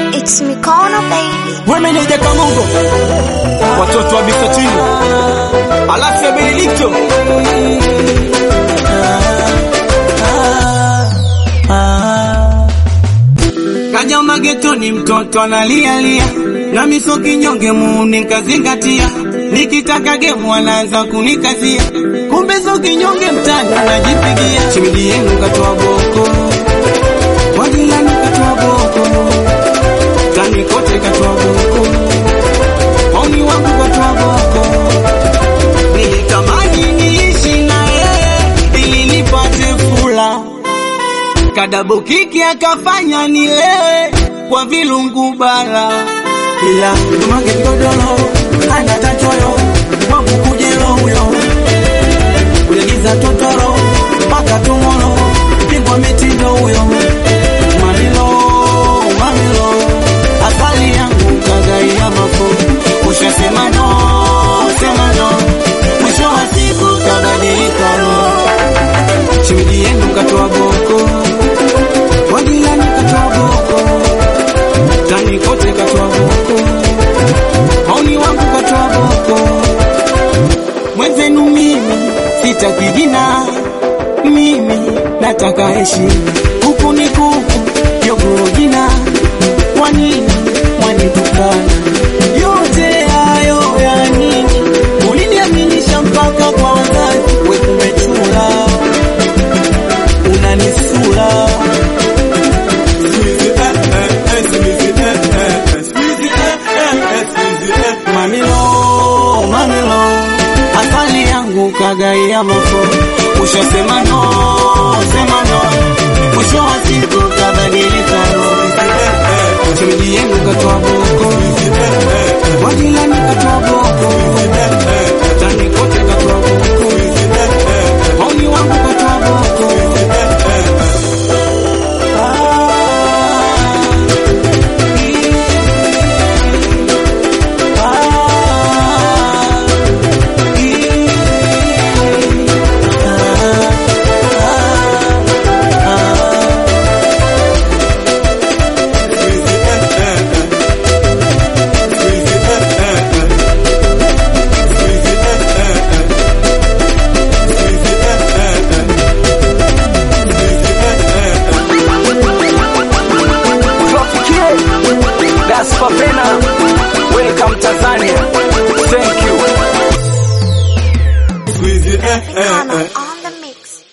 It's Mikono baby. Wemeneja Kamongo, watoto wa Bisatini, Alasia Benedikto, Kaja magetoni mtoto analialia na miso kinyonge muuni nikazingatia, nikitaka gemu anaanza kunikazia, kumbe so kinyonge mtani anajipigia. Chimidi yenu katoa boko, kwa jirani katoa boko, tani kote katoa boko, oni wangu katoa boko. Nilitamani niishi na yeye ili nipate fula kadabo kiki akafanya nilewe kwa vilungu bara, ila mage godoro ana tachoyo wangu kujelo huyo ulegiza totoro mpaka tumoro pigwa mitindo huyo mamilo mamilo asali yangu kagaia mafo ushasema no sema no mwisho wa siku kabadilika roho chimiji yenu katoa boko wajilani katoa boko tani kote katoa boko maoni wangu katoa boko mwenzenu mimi sitaki jina mimi nataka heshima huku ni kuku yogoro jina kwa nini mwanitukana yote hayo ya nini uliniaminisha mpaka kwa wazazi we kumechula unanisula mamilo mamilo asali yangu kagaia mafo ushasema no sema no mwisho wa siku kabadilika roho chimiji yenu katoa boko wajilani katoa boko